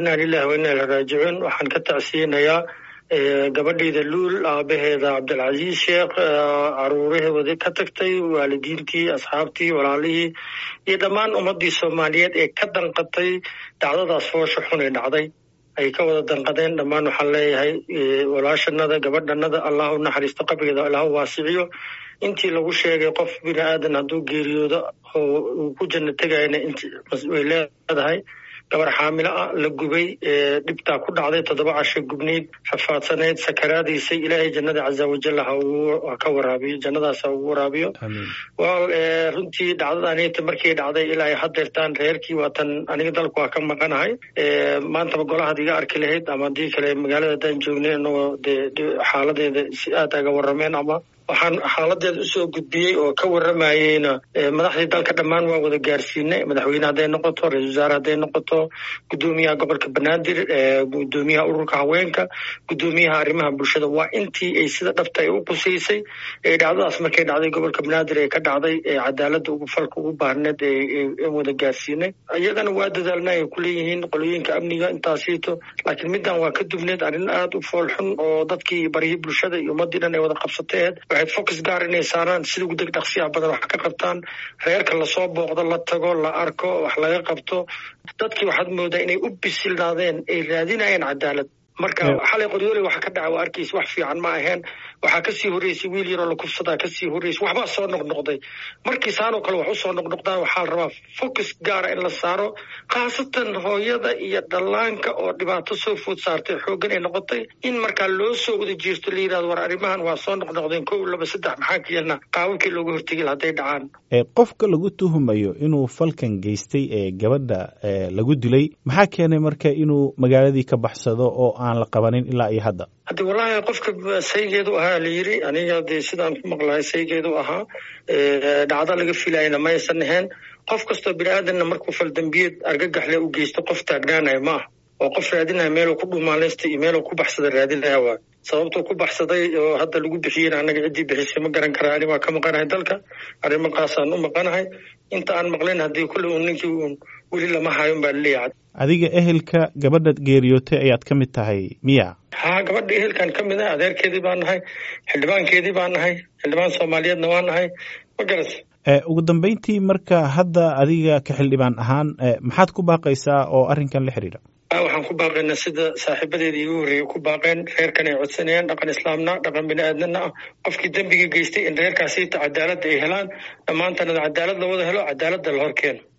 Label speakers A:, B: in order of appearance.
A: inaa lilahi wa inaa ila raajicuun waxaan ka tacsiyinayaa gabadhayda luul aabaheeda cabdilcaziiz sheekh caruuraheeda ka tagtay waalidiintii asxaabtii walaalihii iyo dhammaan ummaddii soomaaliyeed ee ka danqatay dhacdadaas foosha xun ee dhacday ay ka wada danqadeen dhammaan waxaan leeyahay walaashanada gabadhanada allah u naxariisto qabrigeeda allah u waasiciyo intii lagu sheegay qof bini aadan hadduu geeriyoodo oo uu ku janno tegayana way leedahay gabar xaamilo ah la gubay dhibtaa ku dhacday toddoba casho gubnayd rafaadsanayd sakaraadaysay ilaahay jannada caza wajal ha ka waraabiyo jannadaas ha ugu waraabiyo wal runtii dhacdadanita markii dhacday ilaa ay hadeertaan reerkii waatan aniga dalku waa ka maqanahay maantaba golahaad iga arki lahayd ama haddii kale magaalada haddaan joognay inagoo dee xaaladeeda si aad aga warrameen ama waxaan xaaladeeda usoo gudbiyey oo ka warramayeyna madaxdii dalka dhammaan waa wada gaarsiinay madaxweyne hadday noqoto ra-isul wasaare hadday noqoto guddoomiyaha gobolka banaadir guddoomiyaha ururka haweenka guddoomiyaha arrimaha bulshada waa intii ay sida dhabta ay u qusaysay ee dhacdadaas markay dhacday gobolka banaadir ee ka dhacday ee cadaaladda ugu falka ugu baahneed ee wada gaarsiinay iyagana waa dadaalna ay kuleeyihiin qolooyinka amniga intaasiito laakiin middan waa ka dubneed arrin aada u fool xun oo dadkii baryihii bulshada iyo ummaddii dhan ay wada qabsateed waxay focus gaar inay saaraan sida ugu deg dhaqsiyaha badan wax ka qabtaan reerka lasoo booqdo la tago la arko wax laga qabto dadkii waxaad moodaa inay u bisilnaadeen ay raadinayeen cadaalad marka xalay qoryooley waxa ka dhaca waa arkaysa wax fiican ma aheen waxaa kasii horreysay wiil yaroo la kufsadaa kasii horreysay waxbaa soo noqnoqday markii saanoo kale wax usoo noqnoqdaan waxaa la rabaa focus gaara in la saaro khaasatan hooyada iyo dhallaanka oo dhibaato soo food saartay xooggan ay noqotay in markaa loo soo wada jeesto la yidhahdo war arrimahan waa soo noqnoqdeen kow laba saddex maxaa keenna qaababkii looga hortegi hadday dhacaan
B: qofka lagu tuhumayo inuu falkan geystay ee gabadha lagu dilay maxaa keenay marka inuu magaaladii ka baxsado oo aan la qabanin ilaa iyo hadda
A: haddi wallaahi qofka saygeedu ahaa la yiri aniga dee sidaan ku maqlahay saygeedu ahaa dhacdo laga filayna maysan ahayn qof kastoo bini aadanna markuu faldambiyeed argagaxle u geysto qof taagnaanaya ma ah oo qof raadinaya meeluu ku dhumaaleysta iyo meeluu ku baxsada raadinaya waa sababtuu ku baxsaday oo hadda lagu bixiyeyna annaga ciddii bixisay ma garan karaa ani waa ka maqanahay dalka arrimankaasaan u maqanahay inta aan maqlayn haddii kulle uun ninkii uun weli lama hayon baa laleeyahay
B: adiga ehelka gabadha geeriyootay ayaad ka mid tahay miya
A: haa gabadha ehelkan ka mid ah adeerkeedii baan nahay xildhibaankeedii baan nahay xildhibaan soomaaliyeedna waa nahay ma garas
B: ugu dambeyntii marka hadda adiga ka xildhibaan ahaan maxaad ku baaqaysaa oo arrinkan la xiriira
A: waxaan ku baaqaynaa sida saaxiibadeeda iigu horreeyay ku baaqeen reerkan ay codsanayaan dhaqan islaamna dhaqan bini aadnana ah qofkii dembiga geystay in reerkaasiita cadaaladda ay helaan dhammaantanada cadaalad la wada helo cadaaladda la hor keeno